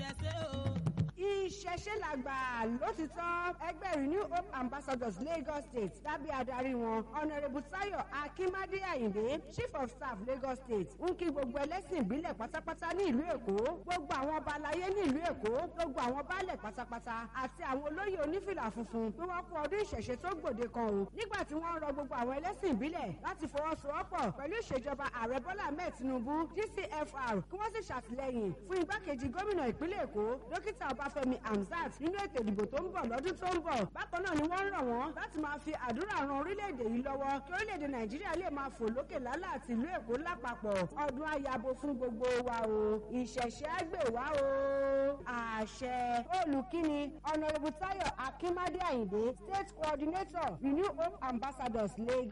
ìṣẹ̀ṣe o. ìṣẹ̀ṣe làgbà lótìtọ́ ẹgbẹ́ renew hope ambassadors lagos state lábẹ́ adarí wọn honourable tayo akimade ayinde chief of staff lagos state ń kí gbogbo ẹlẹ́sìn ìbílẹ̀ pátápátá ní ìlú èkó gbogbo àwọn ọba aláyé ní ìlú èkó gbogbo àwọn baálẹ̀ pátápátá àti àwọn olóyè onífìlà funfun bí wọ́n kú ọdún ìṣẹ̀ṣe tó gbòde kan o nígbà tí wọ́n ń rọ gbogbo àwọn ẹlẹ́sìn ìbílẹ̀ láti fọwọ́sowọ́pọ̀ pẹ̀lú ìṣèjọba ààrẹ bọ́lá ahmed tinubu gcfr kí wọ́n sì ṣàtìlẹ́yìn fún igbákejì gómìnà ìpínlẹ̀ èkó dókítà ọbáfẹ́mi hamzat nínú ètò ìdìbò tó ń bọ̀ lọ́dún tó ń bọ̀ bákan náà ni wọ́n ń rọ̀ wọ́n láti máa fi àdúrà ran orílẹ̀-èdè yìí lọ́wọ́ kí orílẹ̀-èdè nàìjíríà lè máa fò lókè lálẹ́ àti ìlú èkó lápapọ̀ ọdún ayabo fún gbogbo wa o ìṣẹ̀ṣẹ̀ àgbè wa o àṣẹ olùkíni honourable tayo akimade ayinde state coordinator renew hope ambassadors lagos.